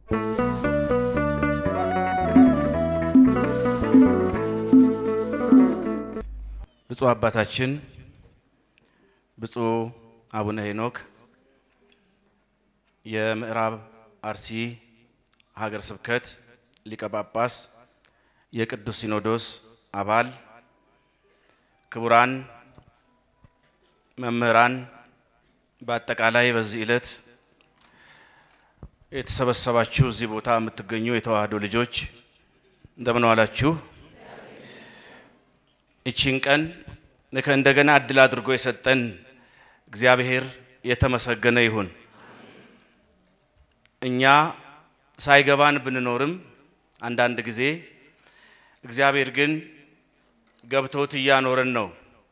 ብፁዕ አባታችን ብፁዕ አቡነ ሄኖክ የምዕራብ አርሲ ሀገረ ስብከት ሊቀ ጳጳስ፣ የቅዱስ ሲኖዶስ አባል፣ ክቡራን መምህራን፣ በአጠቃላይ በዚህ ዕለት የተሰበሰባችሁ እዚህ ቦታ የምትገኙ የተዋህዶ ልጆች እንደምን ዋላችሁ? ይቺን ቀን እንደገና እድል አድርጎ የሰጠን እግዚአብሔር የተመሰገነ ይሁን። እኛ ሳይገባን ብንኖርም አንዳንድ ጊዜ እግዚአብሔር ግን ገብቶት እያኖረን ነው።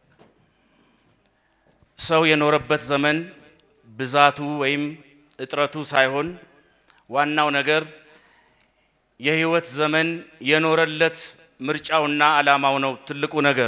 ሰው የኖረበት ዘመን ብዛቱ ወይም እጥረቱ ሳይሆን ዋናው ነገር የሕይወት ዘመን የኖረለት ምርጫውና ዓላማው ነው ትልቁ ነገር።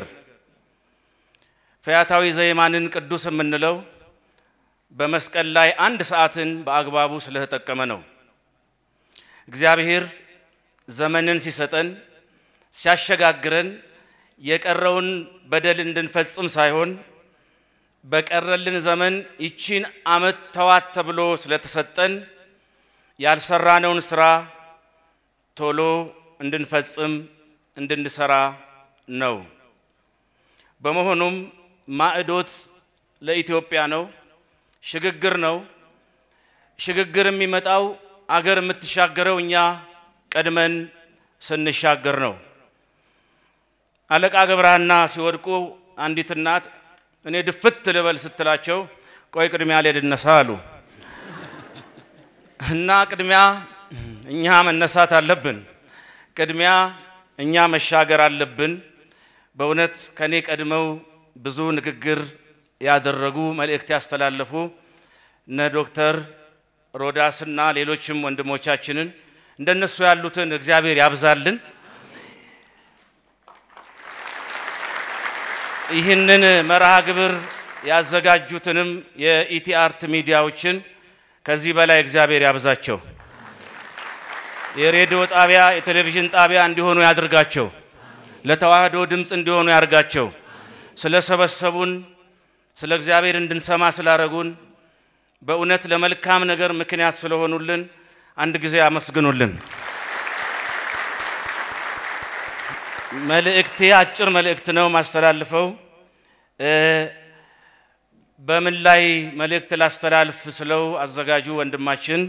ፈያታዊ ዘየማንን ቅዱስ የምንለው በመስቀል ላይ አንድ ሰዓትን በአግባቡ ስለተጠቀመ ነው። እግዚአብሔር ዘመንን ሲሰጠን ሲያሸጋግረን የቀረውን በደል እንድንፈጽም ሳይሆን በቀረልን ዘመን ይቺን ዓመት ተዋት ተብሎ ስለተሰጠን ያልሰራነውን ስራ ቶሎ እንድንፈጽም እንድንሰራ ነው። በመሆኑም ማዕዶት ለኢትዮጵያ ነው፣ ሽግግር ነው። ሽግግር የሚመጣው አገር የምትሻገረው እኛ ቀድመን ስንሻገር ነው። አለቃ ገብረሐና ሲወድቁ አንዲት እናት እኔ ድፍት ልበል ስትላቸው ቆይ ቅድሚያ ልነሳ አሉ እና ቅድሚያ እኛ መነሳት አለብን። ቅድሚያ እኛ መሻገር አለብን። በእውነት ከኔ ቀድመው ብዙ ንግግር ያደረጉ መልእክት ያስተላለፉ እነ ዶክተር ሮዳስና ሌሎችም ወንድሞቻችንን እንደነሱ ያሉትን እግዚአብሔር ያብዛልን። ይህንን መርሃ ግብር ያዘጋጁትንም የኢቲ አርት ሚዲያዎችን ከዚህ በላይ እግዚአብሔር ያብዛቸው። የሬዲዮ ጣቢያ የቴሌቪዥን ጣቢያ እንዲሆኑ ያድርጋቸው። ለተዋህዶ ድምፅ እንዲሆኑ ያድርጋቸው። ስለሰበሰቡን ስለ እግዚአብሔር እንድንሰማ ስላረጉን በእውነት ለመልካም ነገር ምክንያት ስለሆኑልን አንድ ጊዜ አመስግኑልን። መልእክቴ አጭር መልእክት ነው ማስተላልፈው። በምን ላይ መልእክት ላስተላልፍ ስለው አዘጋጁ ወንድማችን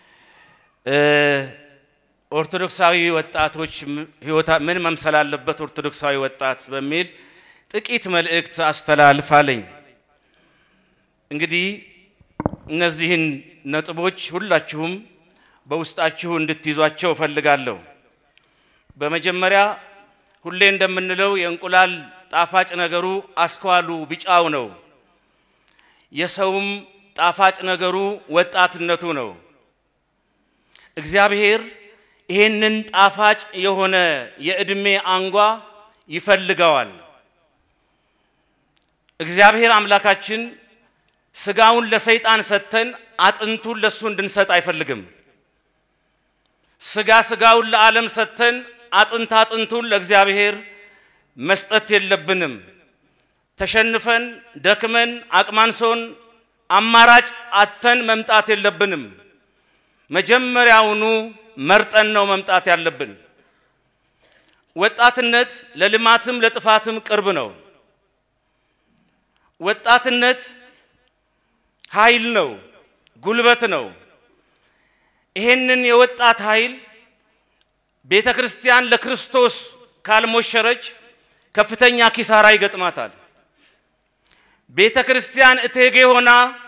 ኦርቶዶክሳዊ ወጣቶች ህይወታ ምን መምሰል አለበት ኦርቶዶክሳዊ ወጣት በሚል ጥቂት መልእክት አስተላልፍ አለኝ። እንግዲህ እነዚህን ነጥቦች ሁላችሁም በውስጣችሁ እንድትይዟቸው እፈልጋለሁ። በመጀመሪያ ሁሌ እንደምንለው የእንቁላል ጣፋጭ ነገሩ አስኳሉ ቢጫው ነው። የሰውም ጣፋጭ ነገሩ ወጣትነቱ ነው። እግዚአብሔር ይሄንን ጣፋጭ የሆነ የዕድሜ አንጓ ይፈልገዋል። እግዚአብሔር አምላካችን ስጋውን ለሰይጣን ሰጥተን አጥንቱን ለሱ እንድንሰጥ አይፈልግም። ስጋ ስጋውን ለዓለም ሰጥተን አጥንት አጥንቱን ለእግዚአብሔር መስጠት የለብንም። ተሸንፈን ደክመን አቅማንሶን አማራጭ አተን መምጣት የለብንም። መጀመሪያውኑ መርጠን ነው መምጣት ያለብን። ወጣትነት ለልማትም ለጥፋትም ቅርብ ነው። ወጣትነት ኃይል ነው፣ ጉልበት ነው። ይሄንን የወጣት ኃይል ቤተ ክርስቲያን ለክርስቶስ ካልሞሸረች ከፍተኛ ኪሳራ ይገጥማታል። ቤተ ክርስቲያን እቴጌ ሆና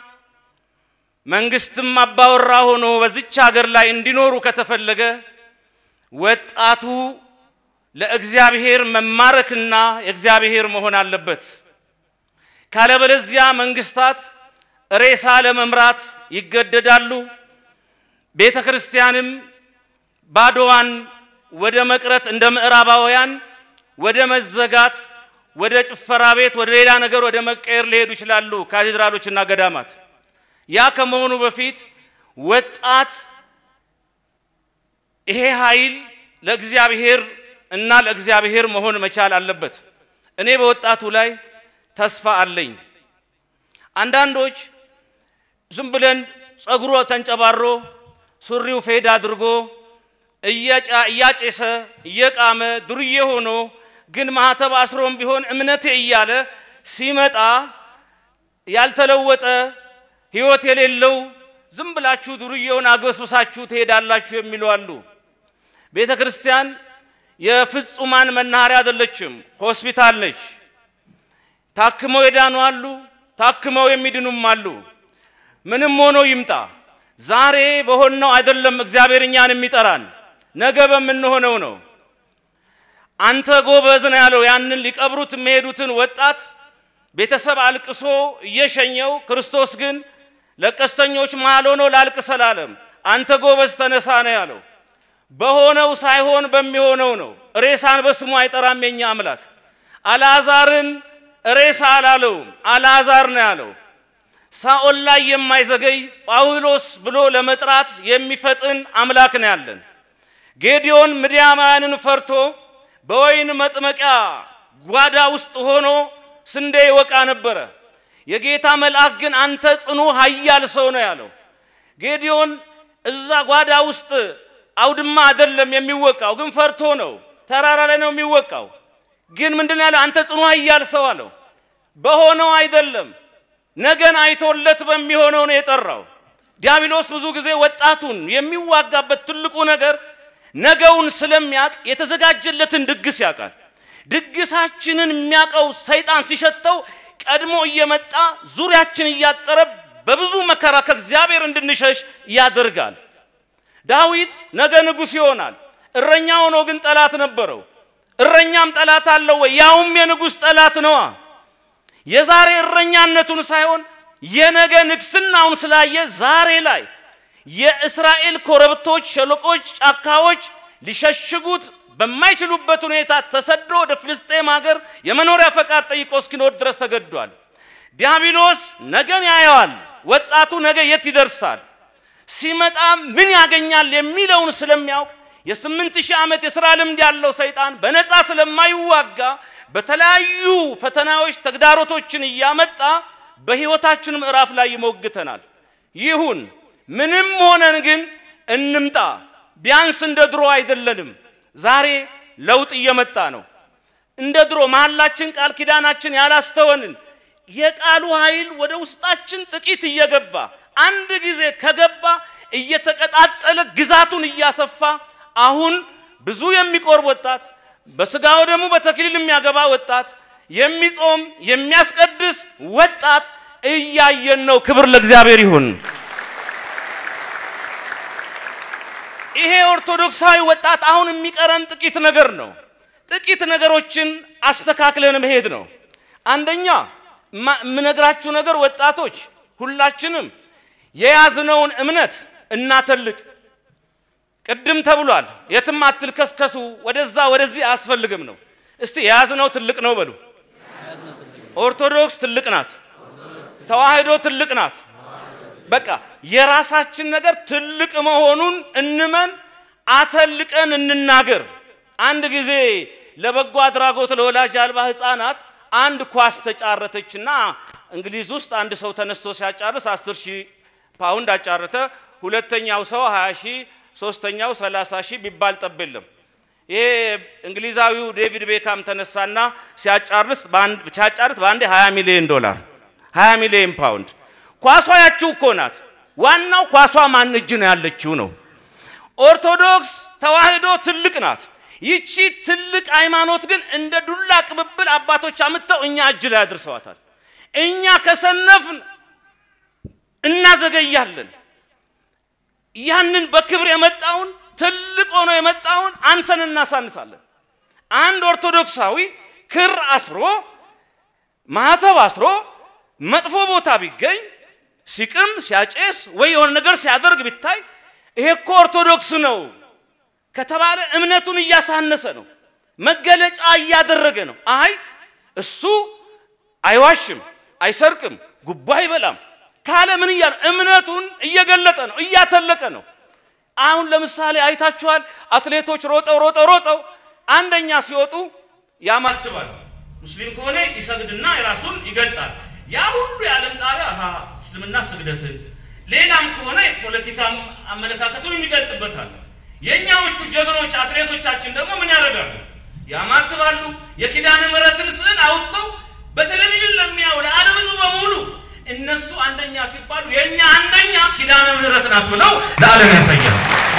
መንግስትም አባወራ ሆኖ በዚች ሀገር ላይ እንዲኖሩ ከተፈለገ ወጣቱ ለእግዚአብሔር መማረክና የእግዚአብሔር መሆን አለበት። ካለበለዚያ መንግስታት ሬሳ ለመምራት ይገደዳሉ። ቤተ ክርስቲያንም ባዶዋን ወደ መቅረት እንደ ምዕራባውያን ወደ መዘጋት፣ ወደ ጭፈራ ቤት፣ ወደ ሌላ ነገር ወደ መቀየር ሊሄዱ ይችላሉ ካቴድራሎችና ገዳማት። ያ ከመሆኑ በፊት ወጣት ይሄ ኃይል ለእግዚአብሔር እና ለእግዚአብሔር መሆን መቻል አለበት። እኔ በወጣቱ ላይ ተስፋ አለኝ። አንዳንዶች ዝም ብለን ጸጉሮ ተንጨባሮ ሱሪው ፌድ አድርጎ እያጨሰ እየቃመ ዱርዬ ሆኖ ግን ማህተብ አስሮም ቢሆን እምነቴ እያለ ሲመጣ ያልተለወጠ ሕይወት የሌለው ዝም ብላችሁ ዱርዬውን አግበስብሳችሁ ትሄዳላችሁ የሚሉ አሉ። ቤተ ክርስቲያን የፍጹማን መናኸሪያ አይደለችም፣ ሆስፒታል ነች። ታክመው የዳኑ አሉ፣ ታክመው የሚድኑም አሉ። ምንም ሆኖ ይምጣ ዛሬ በሆነው አይደለም እግዚአብሔር እኛን የሚጠራን ነገ በምንሆነው ነው። አንተ ጎበዝ ነው ያለው ያንን ሊቀብሩት የሚሄዱትን ወጣት ቤተሰብ አልቅሶ እየሸኘው፣ ክርስቶስ ግን ለቀስተኞች መሃል ሆኖ ላልቅስ አላለም። አንተ ጎበዝ ተነሳ ነው ያለው። በሆነው ሳይሆን በሚሆነው ነው። ሬሳን በስሙ አይጠራም የኛ አምላክ። አልዓዛርን ሬሳ አላለውም፣ አልዓዛር ነው ያለው። ሳኦል ላይ የማይዘገይ ጳውሎስ ብሎ ለመጥራት የሚፈጥን አምላክ ነው ያለን። ጌዲዮን ምድያማውያንን ፈርቶ በወይን መጥመቂያ ጓዳ ውስጥ ሆኖ ስንዴ ይወቃ ነበረ። የጌታ መልአክ ግን አንተ ጽኑ ኃያል ሰው ነው ያለው። ጌዲዮን እዛ ጓዳ ውስጥ አውድማ አይደለም የሚወቃው፣ ግን ፈርቶ ነው። ተራራ ላይ ነው የሚወቃው። ግን ምንድን ነው ያለው? አንተ ጽኑ ኃያል ሰው አለው። በሆነው አይደለም ነገን አይቶለት በሚሆነው ነው የጠራው። ዲያብሎስ ብዙ ጊዜ ወጣቱን የሚዋጋበት ትልቁ ነገር ነገውን ስለሚያውቅ የተዘጋጀለትን ድግስ ያውቃል። ድግሳችንን የሚያውቀው ሰይጣን ሲሸተው ቀድሞ እየመጣ ዙሪያችን እያጠረ በብዙ መከራ ከእግዚአብሔር እንድንሸሽ ያደርጋል። ዳዊት ነገ ንጉሥ ይሆናል። እረኛ ሆኖ ግን ጠላት ነበረው። እረኛም ጠላት አለው ወይ? ያውም የንጉሥ ጠላት ነዋ። የዛሬ እረኛነቱን ሳይሆን የነገ ንግስናውን ስላየ ዛሬ ላይ የእስራኤል ኮረብቶች፣ ሸለቆች፣ ጫካዎች ሊሸሽጉት በማይችሉበት ሁኔታ ተሰዶ ወደ ፍልስጤም ሀገር የመኖሪያ ፈቃድ ጠይቆ እስኪኖር ድረስ ተገዷል። ዲያብሎስ ነገን ያየዋል። ወጣቱ ነገ የት ይደርሳል፣ ሲመጣ ምን ያገኛል የሚለውን ስለሚያውቅ የስምንት ሺህ ዓመት የሥራ ልምድ ያለው ሰይጣን በነፃ ስለማይዋጋ በተለያዩ ፈተናዎች ተግዳሮቶችን እያመጣ በሕይወታችን ምዕራፍ ላይ ይሞግተናል። ይሁን ምንም ሆነን ግን እንምጣ። ቢያንስ እንደ ድሮ አይደለንም። ዛሬ ለውጥ እየመጣ ነው። እንደ ድሮ መሐላችን፣ ቃል ኪዳናችን ያላስተወንን የቃሉ ኃይል ወደ ውስጣችን ጥቂት እየገባ አንድ ጊዜ ከገባ እየተቀጣጠለ ግዛቱን እያሰፋ አሁን ብዙ የሚቆርብ ወጣት በስጋው ደግሞ በተክሊል የሚያገባ ወጣት የሚጾም የሚያስቀድስ ወጣት እያየን ነው። ክብር ለእግዚአብሔር ይሁን። ይሄ ኦርቶዶክሳዊ ወጣት አሁን የሚቀረን ጥቂት ነገር ነው። ጥቂት ነገሮችን አስተካክለን መሄድ ነው። አንደኛ የምነግራችሁ ነገር ወጣቶች ሁላችንም የያዝነውን እምነት እናተልቅ። ቅድም ተብሏል፣ የትም አትልከስከሱ፣ ወደዛ ወደዚህ አያስፈልግም ነው። እስቲ የያዝነው ትልቅ ነው በሉ። ኦርቶዶክስ ትልቅ ናት፣ ተዋህዶ ትልቅ ናት። በቃ የራሳችን ነገር ትልቅ መሆኑን እንመን፣ አተልቀን እንናገር። አንድ ጊዜ ለበጎ አድራጎት ለወላጅ አልባ ሕፃናት አንድ ኳስ ተጫረተችና እንግሊዝ ውስጥ አንድ ሰው ተነስቶ ሲያጫርስ አስር ሺህ ፓውንድ አጫረተ። ሁለተኛው ሰው 20 ሺህ ሶስተኛው 30 ሺህ ቢባል ጠብ የለም። ይሄ እንግሊዛዊው ዴቪድ ቤካም ተነሳና ሲያጫርስ ሲያጫርስ በአንዴ 20 ሚሊዮን ዶላር 20 ሚሊዮን ፓውንድ። ኳሷ ያችው እኮ ናት። ዋናው ኳሷ ማን እጅ ነው ያለችው ነው። ኦርቶዶክስ ተዋህዶ ትልቅ ናት። ይቺ ትልቅ ሃይማኖት ግን እንደ ዱላ ቅብብል አባቶች አምጥተው እኛ እጅ ላይ አድርሰዋታል። እኛ ከሰነፍን እናዘገያለን። ያንን በክብር የመጣውን ትልቅ ሆኖ የመጣውን አንሰን እናሳንሳለን። አንድ ኦርቶዶክሳዊ ክር አስሮ ማህተብ አስሮ መጥፎ ቦታ ቢገኝ ሲቅም ሲያጨስ ወይ የሆነ ነገር ሲያደርግ ቢታይ ይሄ እኮ ኦርቶዶክስ ነው ከተባለ እምነቱን እያሳነሰ ነው፣ መገለጫ እያደረገ ነው። አይ እሱ አይዋሽም፣ አይሰርቅም፣ ጉቦ አይበላም ካለ ምን እያለ እምነቱን እየገለጠ ነው፣ እያተለቀ ነው። አሁን ለምሳሌ አይታችኋል። አትሌቶች ሮጠው ሮጠው ሮጠው አንደኛ ሲወጡ ያማትባል። ሙስሊም ከሆነ ይሰግድና የራሱን ይገልጣል። ያ ሁሉ የዓለም ጣቢያ አሃ እስልምና ስግደትን፣ ሌላም ከሆነ የፖለቲካም አመለካከቱን የሚገልጥበታል። የእኛዎቹ ጀግኖች አትሌቶቻችን ደግሞ ምን ያደርጋሉ? ያማትባሉ። የኪዳነ ምሕረትን ስዕል አውጥተው በቴሌቪዥን ለሚያው ለዓለም ሕዝብ በሙሉ እነሱ አንደኛ ሲባሉ የእኛ አንደኛ ኪዳነ ምሕረት ናት ብለው ለዓለም ያሳያል።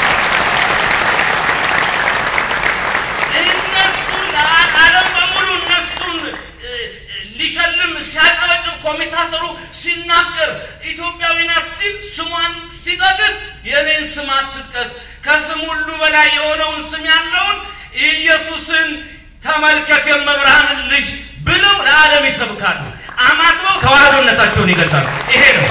እነሱ ለዓለም በሙሉ እነሱን ሊሸልም ሲያጨበጭብ ኮሜንታተሩ ሲናገር ኢትዮጵያዊ ናት ሲል ስሟን ሲጠቅስ የኔን ስም አትጥቀስ፣ ከስም ሁሉ በላይ የሆነውን ስም ያለውን ኢየሱስን ተመልከት የመብርሃንን ልጅ ብለው ለዓለም ይሰብካሉ። አማትበው ተዋህዶነታቸውን ይገልጣሉ። ይሄ ነው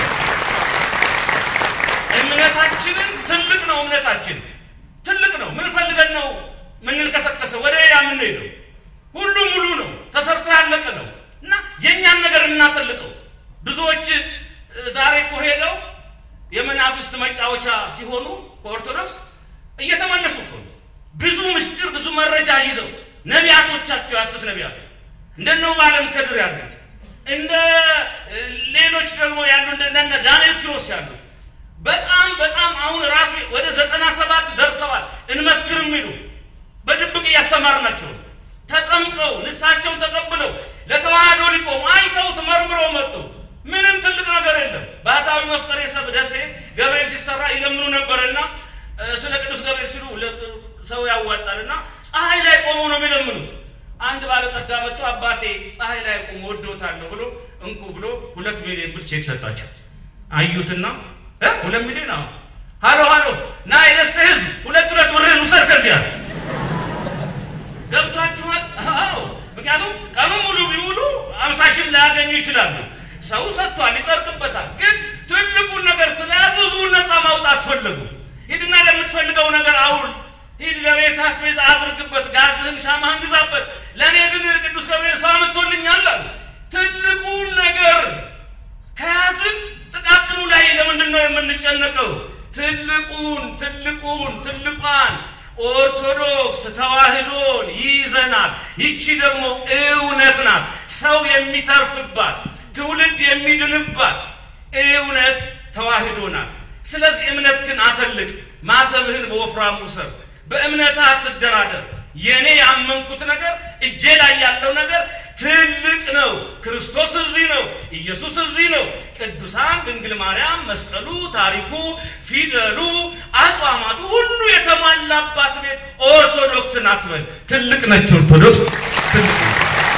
እምነታችንን። ትልቅ ነው እምነታችን ትልቅ ነው። ምን ፈልገን ነው ምንንቀሳቀሰው? ወደ ያ የምንሄደው ሁሉ ሙሉ ነው፣ ተሰርቶ ያለቀ ነው እና የእኛን ነገር እናጠልቀው። ብዙዎች ዛሬ እኮ ሄደው የመናፍስት መጫወቻ ሲሆኑ ከኦርቶዶክስ እየተመለሱ እኮ ነው። ብዙ ምስጢር ብዙ መረጃ ይዘው ነቢያቶቻቸው ያሱት ነቢያቶ እንደነ ባለም ከድር ያሉት እንደ ሌሎች ደግሞ ያሉ እንደነ ዳንኤል ኪሮስ ያሉ በጣም በጣም አሁን ራሱ ወደ ዘጠና ሰባት ደርሰዋል። እንመስክር የሚሉ በድብቅ እያስተማርናቸው ተጠምቀው ንሳቸውን ተቀብለው ለተዋህዶ ሊቆሙ አይተውት መርምረው መጡ። ምንም ትልቅ ነገር የለም። ባህታዊ መፍቀሬ ሰብ ደሴ ገብርኤል ሲሰራ ይለምኑ ነበርና ስለ ቅዱስ ገብርኤል ሲሉ ሰው ያዋጣልና ፀሐይ ላይ ቆመው ነው የሚለምኑት። አንድ ባለጠጋ መጥቶ አባቴ ፀሐይ ላይ ቆሞ ወዶታለሁ ብሎ እንኩ ብሎ ሁለት ሚሊዮን ብር ቼክ ሰጣቸው። አዩትና ሁለት ሚሊዮን አሁ ሀሎ ሀሎ ና የደሴ ህዝብ ሁለት ሁለት ብርህን ውሰድ ከዚያ ገብቷችኋል? አዎ ምክንያቱም ቀኑን ሙሉ ቢውሉ አምሳ ሺህ ላያገኙ ይችላሉ። ሰው ሰጥቷል፣ ይጸድቅበታል። ግን ትልቁን ነገር ስለያዙ ህዝቡን ነፃ ማውጣት ፈለጉ። ሂድና ለምትፈልገው ነገር አውል ሂድ ለቤት አስቤዛ አድርግበት፣ ጋዝህን ሻማህን ግዛበት። ለእኔ ግን ቅዱስ ገብርኤል ሰው አምጥቶልኛል አሉ። ትልቁን ነገር ከያዝን ጥቃቅኑ ላይ ለምንድን ነው የምንጨነቀው? ትልቁን ትልቁን ትልቋን ኦርቶዶክስ ተዋህዶን ይይዘናል። ይቺ ደግሞ እውነት ናት፣ ሰው የሚተርፍባት ትውልድ የሚድንባት እውነት ተዋህዶ ናት። ስለዚህ እምነትህን አተልቅ፣ ማተብህን በወፍራሙ እሰር፣ በእምነትህ አትደራደር። የኔ ያመንኩት ነገር እጄ ላይ ያለው ነገር ትልቅ ነው። ክርስቶስ እዚህ ነው። ኢየሱስ እዚህ ነው። ቅዱሳን ድንግል ማርያም፣ መስቀሉ፣ ታሪኩ፣ ፊደሉ፣ አጽዋማቱ ሁሉ የተሟላባት ቤት ኦርቶዶክስ ናት በል። ትልቅ ነች ኦርቶዶክስ ትልቅ ነች።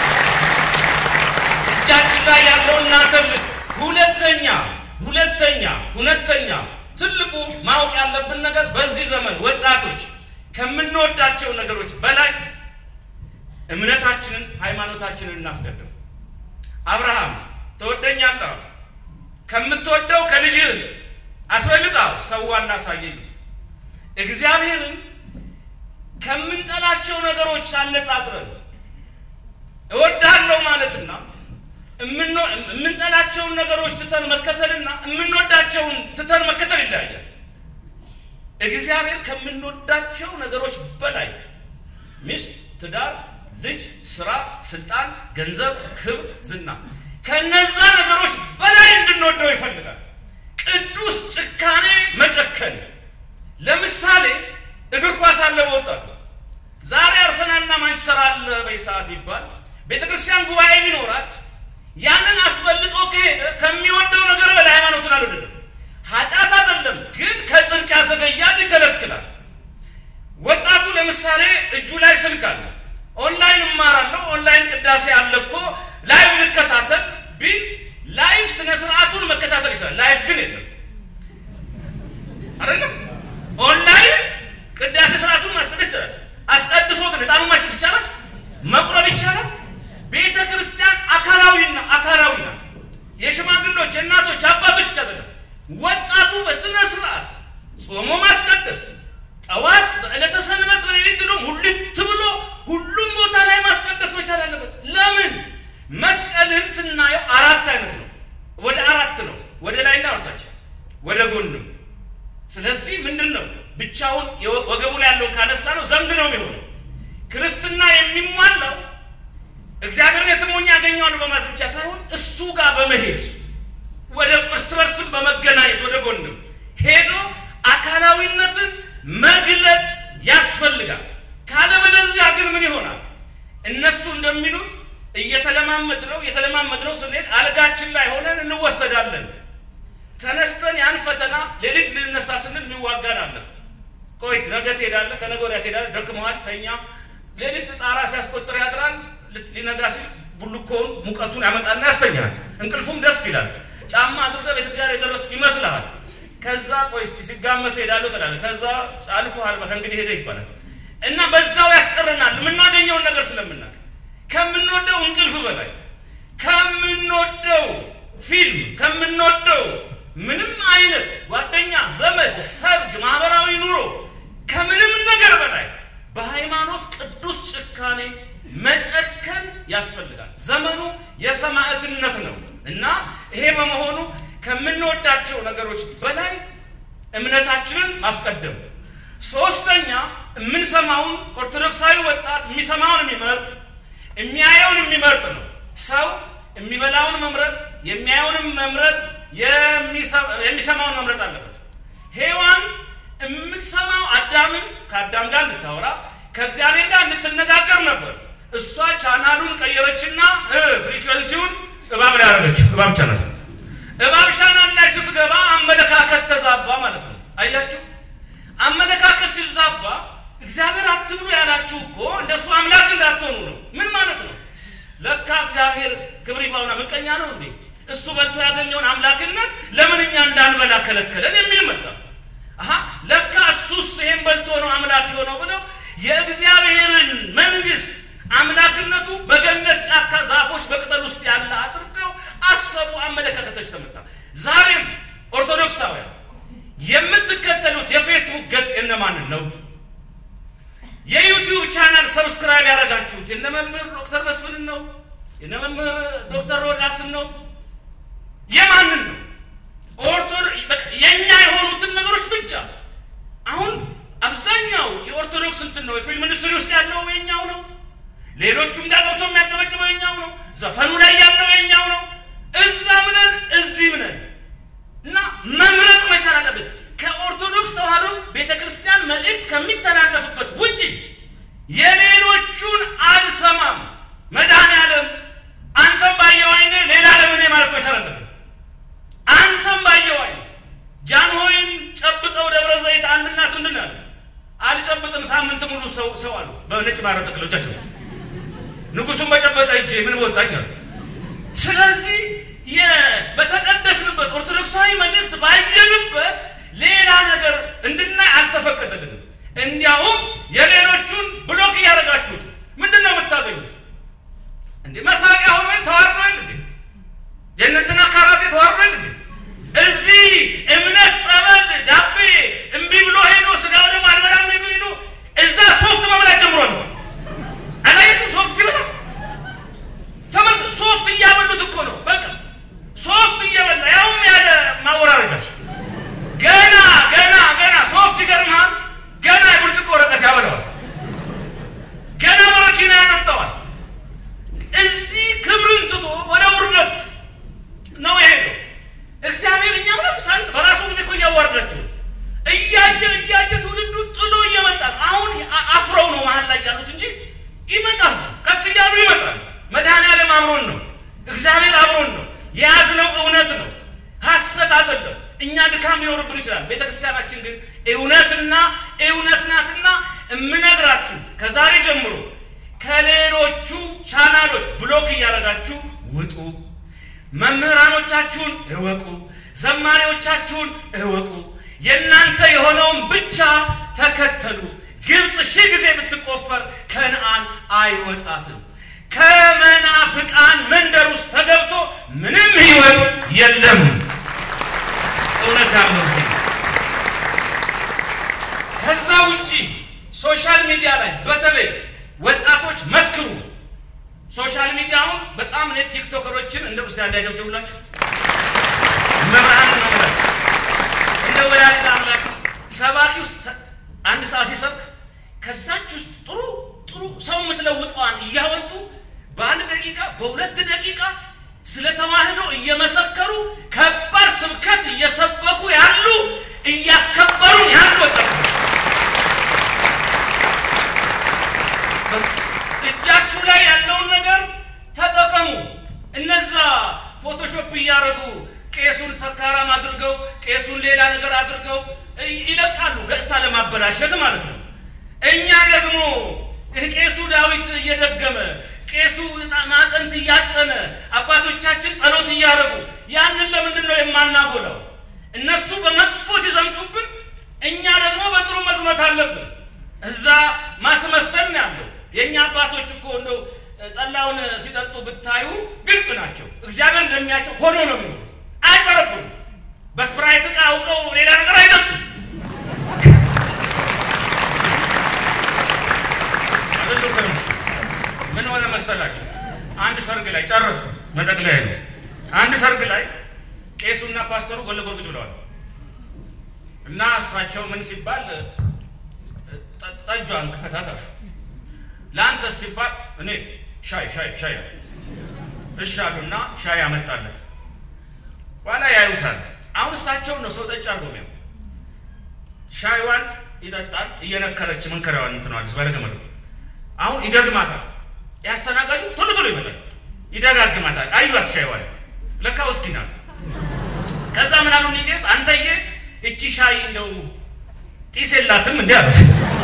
እጃችን ላይ ያለው እናተልቅ። ሁለተኛ ሁለተኛ ሁለተኛ ትልቁ ማወቅ ያለብን ነገር በዚህ ዘመን ወጣቶች ከምንወዳቸው ነገሮች በላይ እምነታችንን ሃይማኖታችንን እናስቀድም። አብርሃም ትወደኛለህ፣ ከምትወደው ከልጅህ አስበልጣ ሰዋ እናሳየኝ። እግዚአብሔርን ከምንጠላቸው ነገሮች አነጻጽረን እወዳለሁ ማለትና የምንጠላቸውን ነገሮች ትተን መከተልና የምንወዳቸውን ትተን መከተል ይለያያል። እግዚአብሔር ከምንወዳቸው ነገሮች በላይ ሚስት፣ ትዳር፣ ልጅ፣ ስራ፣ ስልጣን፣ ገንዘብ፣ ክብር፣ ዝና ከነዛ ነገሮች በላይ እንድንወደው ይፈልጋል። ቅዱስ ጭካኔ መጨከን። ለምሳሌ እግር ኳስ አለ በወጣቱ ዛሬ አርሰናልና ማንቸስተር አለ በሰዓት ይባል ቤተ ክርስቲያን ጉባኤ ቢኖራት ያንን አስበልጦ ከሄደ ከሚወደው ነገር በላይ ሃይማኖትን አልወደደም። ኃጢአት አይደለም ግን ከጽድቅ ያዘገያል፣ ይከለክላል። ወጣቱ ለምሳሌ እጁ ላይ ስልክ አለ፣ ኦንላይን እማራለሁ፣ ኦንላይን ቅዳሴ አለ እኮ ላይቭ ልከታተል ቢል ላይቭ ስነ ስርዓቱን መከታተል ይችላል። ላይቭ ግን የለም አይደለም። ኦንላይን ቅዳሴ ስርዓቱን ማስቀደስ ይችላል። አስቀድሶ ግን እጣኑን ማሽተት ይቻላል፣ መቁረብ ይቻላል። ቤተ ክርስቲያን አካላዊና አካላዊ ናት። የሽማግሎች የእናቶች አባቶች ብቻ አይደለም። ወጣቱ በስነ ስርዓት ጾሞ ማስቀደስ ጠዋት በዕለተ ሰንበት በሌሊት ዶ ሙልት ብሎ ሁሉም ቦታ ላይ ማስቀደስ መቻል አለበት። ለምን መስቀልን ስናየው አራት አይነት ነው። ወደ አራት ነው፣ ወደ ላይና ወደታች፣ ወደ ጎንም። ስለዚህ ምንድን ነው ብቻ ወገቡ ላይ ያለውን ካነሳ ነው ዘንግ ነው የሚሆነው። ክርስትና የሚሟላው እግዚአብሔርን የትሞኝ ያገኘዋለሁ በማለት ብቻ ሳይሆን እሱ ጋር በመሄድ ወደ እርስ በርስም በመገናኘት ወደ ጎንም ሄዶ አካላዊነትን መግለጥ ያስፈልጋል። ካለበለዚያ ግን ምን ይሆናል? እነሱ እንደሚሉት እየተለማመድ ነው እየተለማመድ ነው ስንሄድ አልጋችን ላይ ሆነን እንወሰዳለን። ተነስተን ያን ፈተና ሌሊት ልንነሳ ስንል የሚዋጋን አለ። ቆይ ነገ ትሄዳለህ፣ ከነገ ወዲያ ትሄዳለህ፣ ደክመዋል፣ ተኛ። ሌሊት ጣራ ሲያስቆጥር ያድራል። ሊነጋ ሲል ቡልኮውን ሙቀቱን ያመጣና ያስተኛል። እንቅልፉም ደስ ይላል። ጫማ አድርገህ ቤተክርስቲያን የደረስክ ይመስልሃል። ከዛ ቆይ እስቲ ሲጋመስ ሄዳለሁ ትላለህ። ከዛ አልፎሃል፣ ከእንግዲህ ሄደ ይባላል እና በዛው ያስቀረናል የምናገኘውን ነገር ስለምናውቅ ከምንወደው እንቅልፍ በላይ ከምንወደው ፊልም ከምንወደው ምንም አይነት ጓደኛ፣ ዘመድ፣ ሰርግ፣ ማህበራዊ ኑሮ ከምንም ነገር በላይ በሃይማኖት ቅዱስ ጭካኔ መጨከን ያስፈልጋል። ዘመኑ የሰማዕትነት ነው እና ይሄ በመሆኑ ከምንወዳቸው ነገሮች በላይ እምነታችንን ማስቀደም። ሶስተኛ የምንሰማውን ኦርቶዶክሳዊ ወጣት የሚሰማውን የሚመርጥ የሚያየውን የሚመርጥ ነው። ሰው የሚበላውን መምረጥ የሚያየውንም መምረጥ የሚሰማውን መምረጥ አለበት። ሔዋን የምትሰማው አዳምን ከአዳም ጋር እንድታወራ ከእግዚአብሔር ጋር እንድትነጋገር ነበር። እሷ ቻናሉን ቀየረችና ፍሪኩዌንሲውን እባብ ላይ ያደረገችው። እባብ ቻናል እባብ ቻናል ላይ ስትገባ አመለካከት ተዛባ ማለት ነው። አያችሁ፣ አመለካከት ሲዛባ እግዚአብሔር አትብሉ ያላችሁ እኮ እንደሱ አምላክ እንዳትሆኑ ነው። ምን ማለት ነው? ለካ እግዚአብሔር ክብር ይግባውና ምቀኛ ነው እንዴ? እሱ በልቶ ያገኘውን አምላክነት ለምን እኛ እንዳንበላ ከለከለን የሚል መጣ። አሀ ለካ እሱስ ይሄን በልቶ ነው አምላክ የሆነው ብለው የእግዚአብሔርን መንግስት አምላክነቱ በገነት ጫካ ዛፎች በቅጠል ውስጥ ያለ አድርገው አሰቡ። አመለካከቶች ተመታ። ዛሬም ኦርቶዶክሳውያን የምትከተሉት የፌስቡክ ገጽ የነማንን ነው? የዩቲዩብ ቻናል ሰብስክራይብ ያደረጋችሁት የነ መምህር ዶክተር መስፍንን ነው? የነ መምህር ዶክተር ሮዳስን ነው? የማንን ነው? የእኛ የሆኑትን ነገሮች ብቻ አሁን አብዛኛው የኦርቶዶክስ እንትን ነው። የፊልም ኢንዱስትሪ ውስጥ ያለው የኛው ነው። ሌሎቹም ጋር ገብቶ የሚያጨበጭበው የኛው ነው። ዘፈኑ ላይ ያለው የኛው ነው። እዛም ነን እዚህም ነን እና መምረጥ መቻል አለብን። ከኦርቶዶክስ ተዋህዶ ቤተ ክርስቲያን መልእክት ከሚተላለፍበት ውጭ የሌሎቹን አልሰማም። መድኃኔዓለም አንተም ባየው አይነ ሌላ ለምን ማለት መቻል አለብን። አንተም ባየው አይነ ጃንሆይን ጨብጠው ደብረ ዘይት አንድ እናት ምንድን ያለ አልጨብጥም ሳምንት ሙሉ ሰው ሰው አሉ በነጭ ማረብ ጠቅሎቻቸው ንጉሱን በጨበጠ እጄ ምን ወጣኝ አሉ። ስለዚህ በተቀደስንበት ኦርቶዶክሳዊ መልእክት ባየንበት ሌላ ነገር እንድናይ አልተፈቀደልንም። እንዲያውም የሌሎቹን ብሎክ እያደረጋችሁት ምንድን ነው የምታገኙት? እንዴ መሳቂያ ሆኖ ተዋርዷል እንዴ? የእነንትና ካራቴ ተዋርዷል እንዴ? እዚህ እምነት ጸበል ዳቤ እምቢ ብሎ ሄዶ ስጋው ደግሞ አልበላም ሄዶ ሄዶ እዛ ሶፍት መብላት ጀምሯል። አላየቱም? ሶፍት ሲበላ ተመልክ። ሶፍት እያበሉት እኮ ነው። በቃ ሶፍት እየበላ ያውም ያለ ማወራረጃ ገና ገና ገና ሶፍት ይገርምሃል። ገና የብርጭቆ ወረቀት ያበለዋል። ገና በረኪና ያጠጣዋል። እዚህ ክብርን ትቶ ወደ ውርደት ነው የሄደው። እግዚአብሔር እኛ ምንም ሳል በራሱ ጊዜ እኮ እያዋረዳቸው እያየ እያየ ትውልዱ ጥሎ እየመጣ አሁን አፍረው ነው መሀል ላይ ያሉት እንጂ ይመጣል። ቀስ እያሉ ይመጣል። መድኃኔዓለም አብሮን ነው። እግዚአብሔር አብሮን ነው። የያዝነው እውነት ነው፣ ሐሰት አይደለም። እኛ ድካም ሊኖርብን ይችላል። ቤተ ክርስቲያናችን ግን እውነትና እውነት ናትና እምነግራችሁ ከዛሬ ጀምሮ ከሌሎቹ ቻናሎች ብሎክ እያደረጋችሁ ውጡ። መምህራኖቻችሁን እወቁ፣ ዘማሪዎቻችሁን እወቁ። የእናንተ የሆነውን ብቻ ተከተሉ። ግብፅ ሺህ ጊዜ ብትቆፈር ከነአን አይወጣትም። ከመናፍቃን መንደር ውስጥ ተገብቶ ምንም ሕይወት የለም። እውነት ያለው እዚህ ከዛ ውጪ ሶሻል ሚዲያ ላይ በተለይ ወጣቶች መስክሩ። ሶሻል ሚዲያውን በጣም እኔ ቲክቶከሮችን እንደ ውስጥ እንዳያጨብጭቡላቸው መብርሃን ነው ማለት እንደ ወላዲተ አምላክ ሰባኪው አንድ ሰዓት ሲሰብክ ከዛች ውስጥ ጥሩ ጥሩ ሰው የምትለውጠዋን እያወጡ በአንድ ደቂቃ በሁለት ደቂቃ ስለ ተዋህዶ እየመሰከሩ ከባድ ስብከት እየሰበኩ ያሉ እያስከበሩን ያሉ ወጣቶች እጃችሁ ላይ ያለውን ነገር ተጠቀሙ። እነዛ ፎቶሾፕ እያደረጉ ቄሱን ሰካራም አድርገው ቄሱን ሌላ ነገር አድርገው ይለቃሉ፣ ገጽታ ለማበላሸት ማለት ነው። እኛ ደግሞ ቄሱ ዳዊት እየደገመ ቄሱ ማጠንት እያጠነ አባቶቻችን ጸሎት እያደረጉ ያንን ለምንድን ነው የማናጎላው? እነሱ በመጥፎ ሲዘምቱብን፣ እኛ ደግሞ በጥሩ መዝመት አለብን። እዛ ማስመሰል ነው ያለው። የእኛ አባቶች እኮ እንደው ጠላውን ሲጠጡ ብታዩ ግልጽ ናቸው። እግዚአብሔር እንደሚያቸው ሆኖ ነው የሚሆኑት። አይቀረብም። በስፕራይት ዕቃ አውቀው ሌላ ነገር አይጠጡም። ምን ሆነ መሰላችሁ? አንድ ሰርግ ላይ ጨረሱ። መጠቅለያ ነው። አንድ ሰርግ ላይ ቄሱና ፓስተሩ ጎን ለጎን ቁጭ ብለዋል እና እሳቸው ምን ሲባል ጠጇን ክፈታት አሉ። ለአንተስ ሲባል እኔ ሻይ ሻይ ሻይ እሺ አሉና ሻይ አመጣለት። ኋላ ያዩታል። አሁን እሳቸውን ነው ሰው ጠጭ አድርጎ ሚያው ሻይዋን ይጠጣል። እየነከረች መንከሪያዋን እንትነዋለች ባለገመዱ አሁን ይደግማታል። ያስተናጋጁ ቶሎ ቶሎ ይመጣል፣ ይደጋግማታል። አዩት ሻይዋን ለካ ውስኪ ናት። ከዛ ምን አሉ ቄስ፣ አንተዬ እቺ ሻይ እንደው ጢስ የላትም እንዲ አሉት።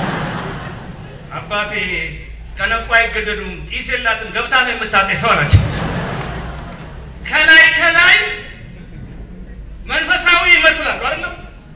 አባቴ ከነቁ አይገደዱም፣ ጢስ የላትም ገብታ ነው የምታጤሰው አላቸው። ከላይ ከላይ መንፈሳዊ ይመስላሉ አይደለም።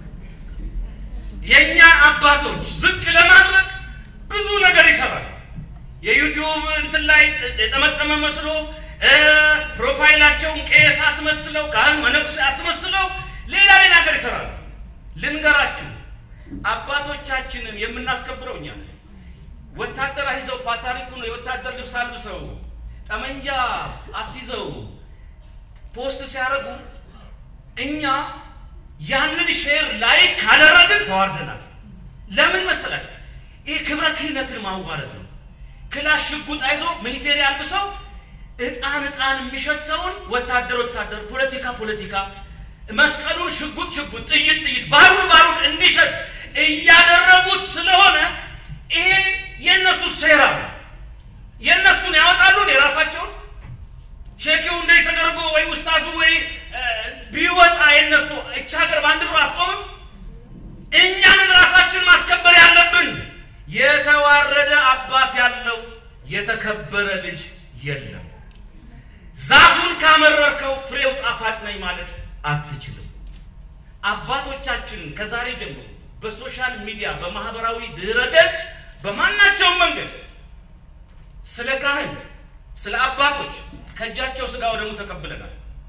የእኛ አባቶች ዝቅ ለማድረግ ብዙ ነገር ይሰራል። የዩቲዩብ እንትን ላይ የጠመጠመ መስሎ ፕሮፋይላቸውን ቄስ አስመስለው ካህን መነኩሴ አስመስለው ሌላ ሌላ ነገር ይሰራሉ። ልንገራችሁ፣ አባቶቻችንን የምናስከብረው እኛ ነን። ወታደር አይዘው ፓታሪኩን የወታደር ልብስ አልብሰው ጠመንጃ አስይዘው ፖስት ሲያደርጉ እኛ ያንን ሼር ላይ ካደረግን ተዋርደናል። ለምን መሰላችሁ? ይህ ክብረ ክህነትን ማዋረድ ነው። ክላሽ ሽጉጥ አይዞ ሚሊቴሪ አልብሰው እጣን እጣን የሚሸተውን ወታደር ወታደር፣ ፖለቲካ ፖለቲካ፣ መስቀሉን ሽጉጥ ሽጉጥ፣ ጥይት ጥይት፣ ባሩድ ባሩድ እንዲሸት እያደረጉት ስለሆነ ይሄ የእነሱ ሴራ ነው። የእነሱን ያወጣሉን የራሳቸውን ሼኪው እንደዚህ ተደርጎ ወይ ውስታዙ ወይ ቢወጣ የነሱ እቻ ሀገር በአንድ እግሯ አትቆምም። እኛንን ራሳችን ማስከበር ያለብን። የተዋረደ አባት ያለው የተከበረ ልጅ የለም። ዛፉን ካመረርከው ፍሬው ጣፋጭ ነኝ ማለት አትችልም። አባቶቻችንን ከዛሬ ጀምሮ በሶሻል ሚዲያ በማህበራዊ ድረ ገጽ በማናቸውም መንገድ ስለ ካህን ስለ አባቶች ከእጃቸው ስጋ ወደሙ ተቀብለናል።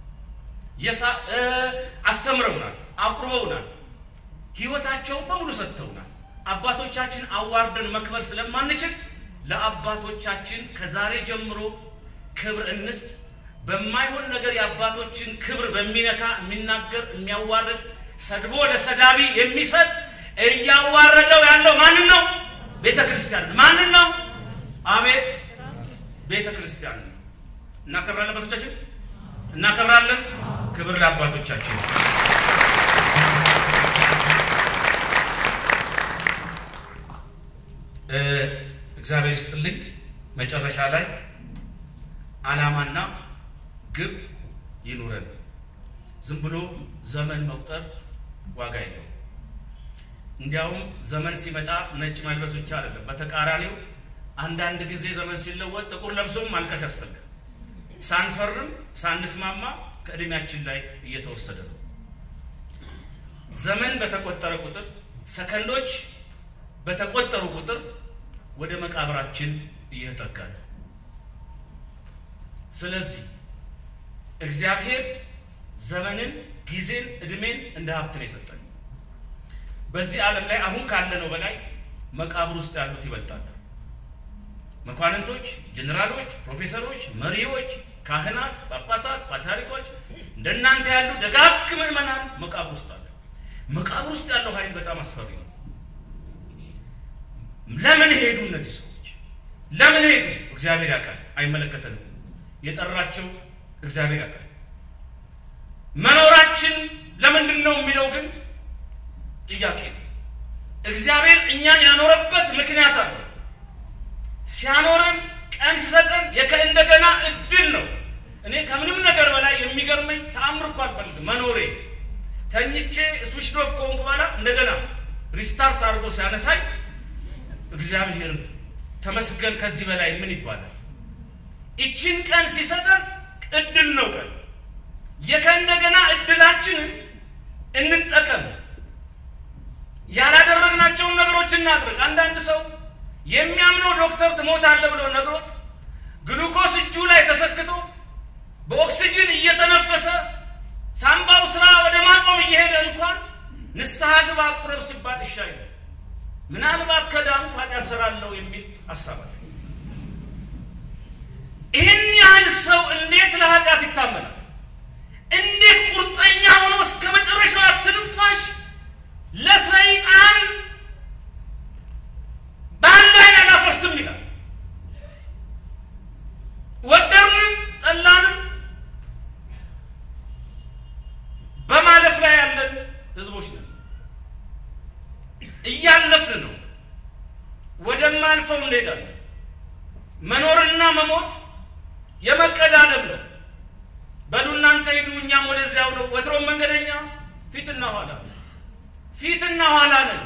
አስተምረውናል፣ አቁርበውናል፣ ህይወታቸውን በሙሉ ሰጥተውናል። አባቶቻችን አዋርደን መክበር ስለማንችል ለአባቶቻችን ከዛሬ ጀምሮ ክብር እንስጥ። በማይሆን ነገር የአባቶችን ክብር በሚነካ የሚናገር የሚያዋርድ ሰድቦ ለሰዳቢ የሚሰጥ እያዋረደው ያለው ማንን ነው? ቤተ ክርስቲያን ማንን ነው? አቤት ቤተ ክርስቲያን ነው። እናከብራለን። አባቶቻችን እናከብራለን። ክብር ለአባቶቻችን። እግዚአብሔር ይስጥልኝ። መጨረሻ ላይ ዓላማና ግብ ይኑረን። ዝም ብሎ ዘመን መቁጠር ዋጋ የለው። እንዲያውም ዘመን ሲመጣ ነጭ መልበስ ብቻ አይደለም፣ በተቃራኒው አንዳንድ ጊዜ ዘመን ሲለወጥ ጥቁር ለብሶም ማልቀስ ያስፈልጋል። ሳንፈርም ሳንስማማ ከእድሜያችን ላይ እየተወሰደ ነው። ዘመን በተቆጠረ ቁጥር፣ ሰከንዶች በተቆጠሩ ቁጥር ወደ መቃብራችን እየተጠጋ ነው። ስለዚህ እግዚአብሔር ዘመንን፣ ጊዜን፣ እድሜን እንደ ሀብት ነው የሰጠን። በዚህ ዓለም ላይ አሁን ካለነው በላይ መቃብር ውስጥ ያሉት ይበልጣሉ። መኳንንቶች፣ ጀኔራሎች፣ ፕሮፌሰሮች፣ መሪዎች፣ ካህናት፣ ጳጳሳት፣ ፓትርያርኮች እንደናንተ ያሉ ደጋግ ምዕመናን መቃብር ውስጥ አለ። መቃብር ውስጥ ያለው ኃይል በጣም አስፈሪ ነው። ለምን ሄዱ እነዚህ ሰዎች? ለምን ሄዱ? እግዚአብሔር ያውቃል፣ አይመለከተንም። የጠራቸው እግዚአብሔር ያውቃል። መኖራችን ለምንድን ነው የሚለው ግን ጥያቄ ነው። እግዚአብሔር እኛን ያኖረበት ምክንያት አለ። ሲያኖረን ቀን ሲሰጠን የከእንደገና እድል ነው። እኔ ከምንም ነገር በላይ የሚገርመኝ ተአምር እኮ አልፈልግም መኖሬ። ተኝቼ ስዊች ኦፍ ከሆንኩ በኋላ እንደገና ሪስታርት አድርጎ ሲያነሳኝ እግዚአብሔር ተመስገን። ከዚህ በላይ ምን ይባላል? ይችን ቀን ሲሰጠን እድል ነው። ቀን የከእንደገና እድላችንን እንጠቀም። ያላደረግናቸውን ነገሮች እናድርግ። አንዳንድ ሰው የሚያምነው ዶክተር ትሞታለህ ብሎ ነግሮት ግሉኮስ እጁ ላይ ተሰክቶ በኦክሲጅን እየተነፈሰ ሳምባው ስራ ወደ ማቆም እየሄደ እንኳን ንስሐ ግባ ቁረብ ሲባል እሻይ ምናልባት ከዳንኩ ኃጢአት ሰራለሁ የሚል ሀሳብ አለ። ይህን ያህል ሰው እንዴት ለኃጢአት ይታመናል? እንዴት ቁርጠኛ ሆኖ እስከ መጨረሻው ትንፋሽ ለሰይጣን በአንድ አይን አላፈርስም ይላል። ወደድንም ጠላንም በማለፍ ላይ ያለን ህዝቦች ነን። እያለፍን ነው። ወደማያልፈው እንሄዳለን። መኖርና መሞት የመቀዳደም ነው። በሉ እናንተ ሂዱ፣ እኛም ወደዚያው ነው። ወትሮም መንገደኛ ፊትና ኋላ ፊትና ኋላ ነን።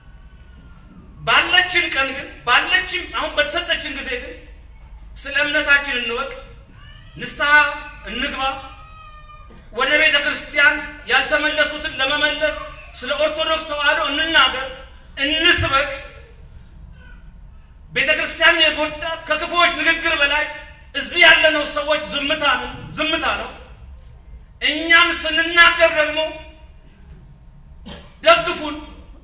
ባለችን ቀን ግን ባለችን አሁን በተሰጠችን ጊዜ ግን ስለ እምነታችን እንወቅ፣ ንስሐ እንግባ፣ ወደ ቤተ ክርስቲያን ያልተመለሱትን ለመመለስ ስለ ኦርቶዶክስ ተዋህዶ እንናገር፣ እንስበክ። ቤተ ክርስቲያን የጎዳት ከክፉዎች ንግግር በላይ እዚህ ያለነው ሰዎች ዝምታ ነው ዝምታ ነው። እኛም ስንናገር ደግሞ ደግፉን።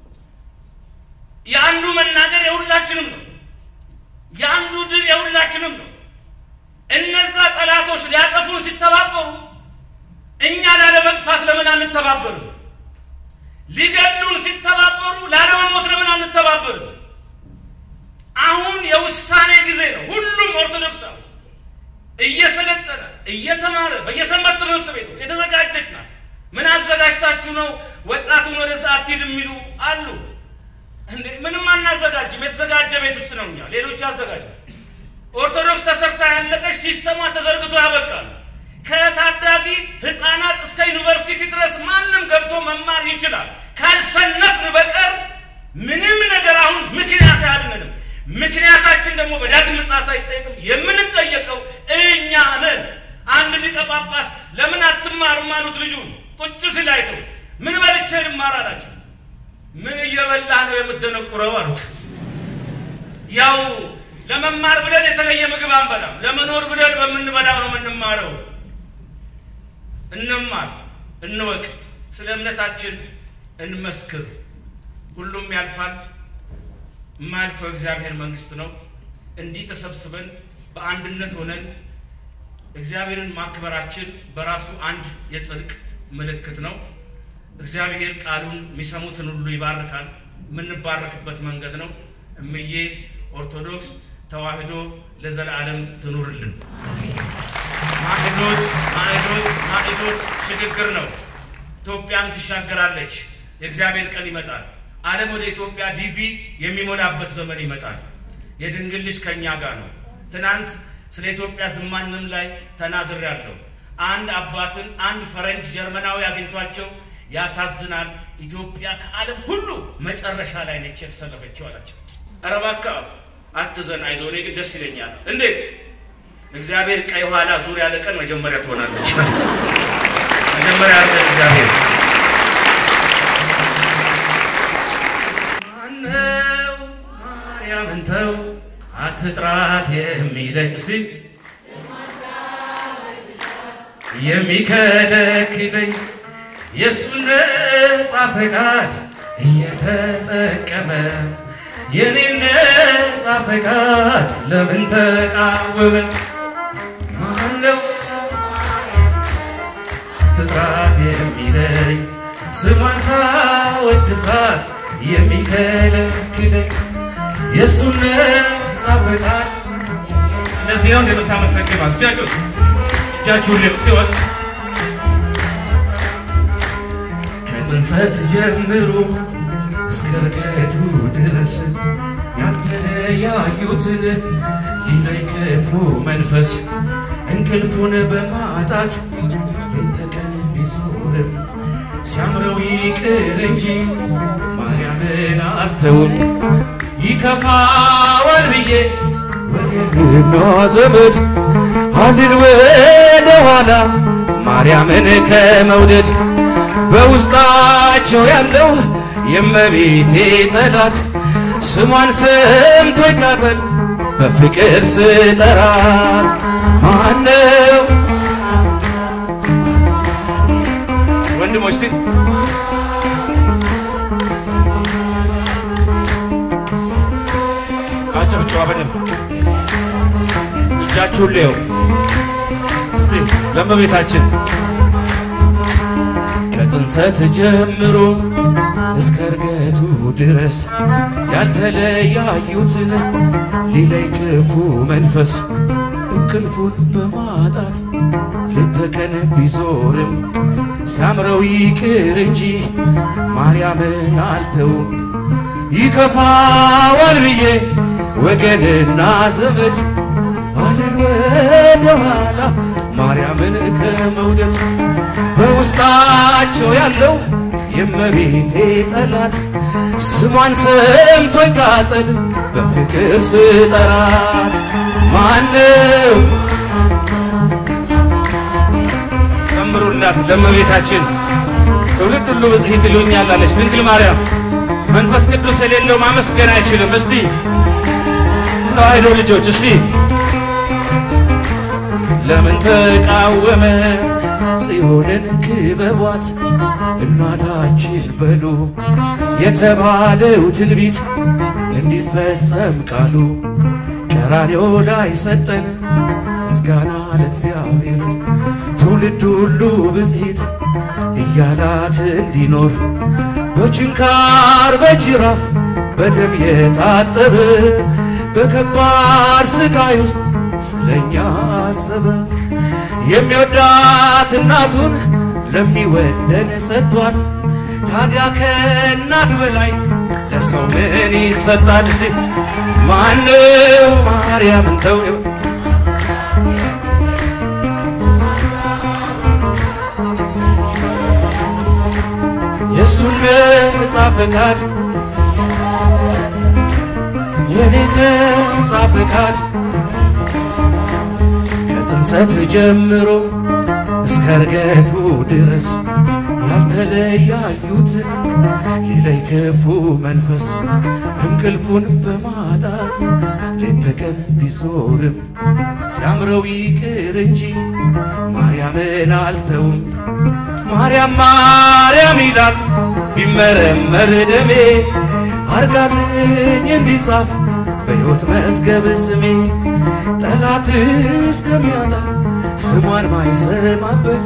የአንዱ መናገር የሁላችንም ነው። የአንዱ ድል የሁላችንም ነው። እነዛ ጠላቶች ሊያጠፉን ሲተባበሩ እኛ ላለመጥፋት ለምን አንተባበርም? ሊገሉን ሲተባበሩ ላለመሞት ለምን አንተባበርም? አሁን የውሳኔ ጊዜ ነው። ሁሉም ኦርቶዶክሳዊ እየሰለጠነ እየተማረ በየሰንበት ትምህርት ቤቱ የተዘጋጀች ናት። ምን አዘጋጅታችሁ ነው ወጣቱን ወደዛ አትሂድ የሚሉ አሉ። እንዴ ምንም አናዘጋጅም። የተዘጋጀ ቤት ውስጥ ነው። እኛ ሌሎች ያዘጋጃል። ኦርቶዶክስ ተሰርታ ያለቀች ሲስተሟ ተዘርግቶ ያበቃል። ከታዳጊ ህፃናት እስከ ዩኒቨርሲቲ ድረስ ማንም ገብቶ መማር ይችላል። ካልሰነፍን በቀር ምንም ነገር አሁን ምክንያት አያድነንም። ምክንያታችን ደግሞ በዳግም ምጽአት አይጠየቅም። የምንጠየቀው እኛ ነን። አንድ ሊቀ ጳጳስ ለምን አትማሩም አሉት ልጁን ቁጭ ሲል አይተው ምን በልቼ ልማር አላቸው። ምን እየበላህ ነው የምትደነቁረው አሉት። ያው ለመማር ብለን የተለየ ምግብ አንበላም። ለመኖር ብለን በምንበላው ነው የምንማረው። እንማር፣ እንወቅ፣ ስለ እምነታችን እንመስክር። ሁሉም ያልፋል። የማያልፈው እግዚአብሔር መንግስት ነው። እንዲህ ተሰብስበን በአንድነት ሆነን እግዚአብሔርን ማክበራችን በራሱ አንድ የጽድቅ ምልክት ነው። እግዚአብሔር ቃሉን የሚሰሙትን ሁሉ ይባርካል። የምንባረክበት መንገድ ነው። እምዬ ኦርቶዶክስ ተዋህዶ ለዘላለም ትኑርልን። ማዕዶት ማዕዶት ማዕዶት ሽግግር ነው። ኢትዮጵያም ትሻገራለች። የእግዚአብሔር ቀን ይመጣል። ዓለም ወደ ኢትዮጵያ ዲቪ የሚሞላበት ዘመን ይመጣል። የድንግል ልጅ ከእኛ ጋር ነው። ትናንት ስለ ኢትዮጵያ ዝማንም ላይ ተናግሬያለሁ። አንድ አባትን አንድ ፈረንጅ ጀርመናዊ አግኝቷቸው ያሳዝናል፣ ኢትዮጵያ ከዓለም ሁሉ መጨረሻ ላይ ነች የተሰለፈችው አላቸው። ኧረ እባክህ አትዘን፣ አይዞህ፣ እኔ ግን ደስ ይለኛል። እንዴት? እግዚአብሔር ቀይ ኋላ ዙር ያለ ቀን መጀመሪያ ትሆናለች። መጀመሪያ ያለ እግዚአብሔር ማነው ማርያምን ተው አትጥራት የሚለኝ እስቲ የሚከለክለኝ የእሱን ነጻ ፈቃድ እየተጠቀመ የኔን ነጻ ፈቃድ ለምን ተቃወመ? ማነው ትጥራት የሚለኝ ስሟን ሳወድሳት የሚከለክለኝ የእሱን ነፃ ፈቃድ እንደዚህ ነው እንደምታመሰግነው እስቲያችሁ እጃችሁን ሌ እስቲ ወጥ ከጽንሰት ጀምሮ እስከ እርገቱ ድረስ ያልተለያዩትን ሊለይ ክፉ መንፈስ እንቅልፉን በማጣት ሌት ተቀን ቢዞርም ሲያምረው ይቅር እንጂ ማርያምን አልተውም። ይከፋዋል ብዬ ወገንና ዘመድ አልን ወደ ኋላ ማርያምን ከመውደድ በውስጣቸው ያለው የእመቤቴ ጠላት ስሟን ሰምቶ ይቃጠል በፍቅር ስጠራት ማነው ወንድሞች እስቲ አጨብጭባ በደንብ እጃችሁን ሌው እስቲ ለእመቤታችን ከጽንሰት ጀምሮ እስከ እርገቱ ድረስ ያልተለያዩትን ሊለይ ክፉ መንፈስ እንቅልፉን በማጣት ሌት ተቀን ቢዞርም ሲያምረው ይቅር እንጂ ማርያምን አልተውም። ይከፋዋል ብዬ ወገንና ዘመድ አለን ወደ ኋላ ማርያምን ከመውደድ በውስጣቸው ያለው የእመቤቴ ጠላት ስሟን ሰምቶ ይቃጠል በፍቅር ስጠራት ማነው ዘምሩላት ለእመቤታችን ትውልድ ሁሉ ብጽሕት ይሉኛል አለች ድንግል ማርያም መንፈስ ቅዱስ የሌለው ማመስገን አይችልም እስቲ ተዋሕዶ ልጆች እስቲ ለምን ተቃወመ ጽዮንን ክበቧት እናታችን በሉ የተባለው ትንቢት እንዲፈጸም ቃሉ ቀራንዮ ላይ ሰጠን ምስጋና ለእግዚአብሔር ትውልድ ሁሉ ብጽሕት እያላት እንዲኖር በችንካር በጅራፍ በደም የታጠበ በከባድ ስቃይ ውስጥ ስለኛ አሰበ። የሚወዳት እናቱን ለሚወደን ሰጥቷል። ታዲያ ከእናት በላይ ለሰው ምን ይሰጣል? እስቲ ማነው ማርያምን ተው የእሱን ነፃ ፈቃድ የኔን ነፃ ፈቃድ ከጽንሰት ጀምሮ እስከ እርገቱ ድረስ ያልተለያዩትን ሊለይ ክፉ መንፈስ እንቅልፉን በማጣት ሌት ተቀን ቢዞርም ሲያምረው ይቅር እንጂ ማርያምን አልተውም። ማርያም ማርያም ይላል ቢመረመር ደሜ አርጋልኝ እንዲጻፍ በሕይወት መዝገብ ስሜ ጠላት እስከሚያጣ ስሟን ማይሰማበት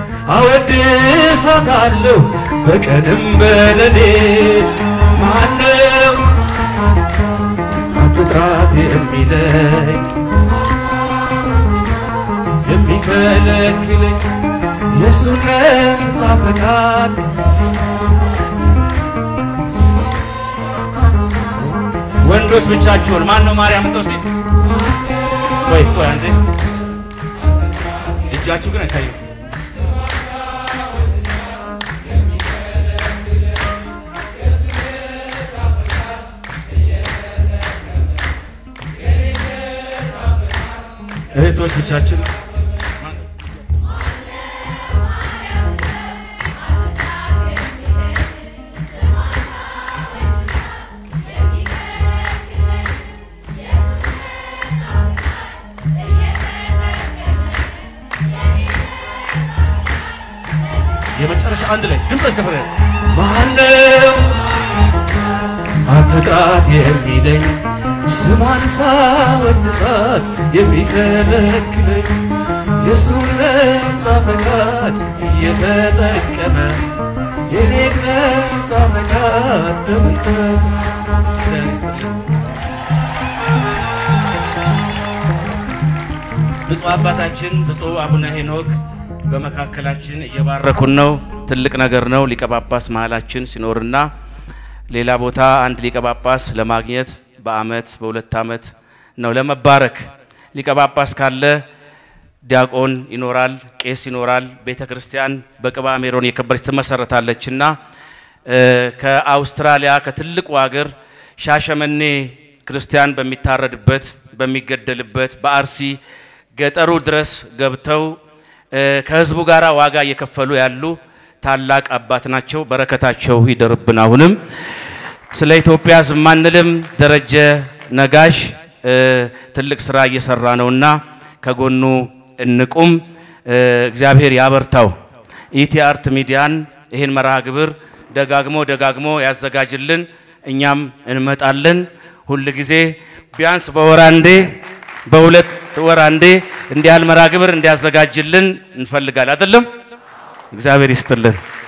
አወድሳታለሁ በቀንም በሌሊት ማነው አትጥራት የሚለኝ የሚከለክለኝ የእሱን ነፃ ፈቃድ ወንዶች ብቻችሁን ማን ነው ማርያም እንተውስቲ ቆይ ቆይ አንዴ እጃችሁ ግን አይታይም እህቶች ብቻችን የመጨረሻ አንድ ላይ ድምፅ ከፈረ ማነው አትጥራት የሚለኝ ስሟን ሳወድሳት የሚከለክለኝ የእሱን ነፃ ፈቃድ እየተጠቀመ የኔን ነፃ ፈቃድ ለምን እግዚአብሔር ይስጥልኝ። ብፁዕ አባታችን ብፁዕ አቡነ ሄኖክ በመካከላችን እየባረኩን ነው። ትልቅ ነገር ነው። ሊቀ ጳጳስ መሀላችን ሲኖርና ሌላ ቦታ አንድ ሊቀ ጳጳስ ለማግኘት በአመት በሁለት አመት ነው ለመባረክ። ሊቀ ጳጳስ ካለ ዲያቆን ይኖራል፣ ቄስ ይኖራል። ቤተ ክርስቲያን በቅባ ሜሮን የከበረች ትመሰረታለችና ከአውስትራሊያ ከትልቁ ሀገር ሻሸመኔ ክርስቲያን በሚታረድበት በሚገደልበት በአርሲ ገጠሩ ድረስ ገብተው ከህዝቡ ጋር ዋጋ እየከፈሉ ያሉ ታላቅ አባት ናቸው። በረከታቸው ይደርብን። አሁንም ስለ ኢትዮጵያ ዝም አንልም። ደረጀ ነጋሽ ትልቅ ስራ እየሰራ ነውና ከጎኑ እንቁም። እግዚአብሔር ያበርታው። ኢቲ አርት ሚዲያን ይህን መርሃ ግብር ደጋግሞ ደጋግሞ ያዘጋጅልን። እኛም እንመጣለን። ሁል ጊዜ ቢያንስ በወር አንዴ በሁለት ወር አንዴ እንዲህ ያህል መርሃ ግብር እንዲያዘጋጅልን እንፈልጋለን። አይደለም? እግዚአብሔር ይስጥልን።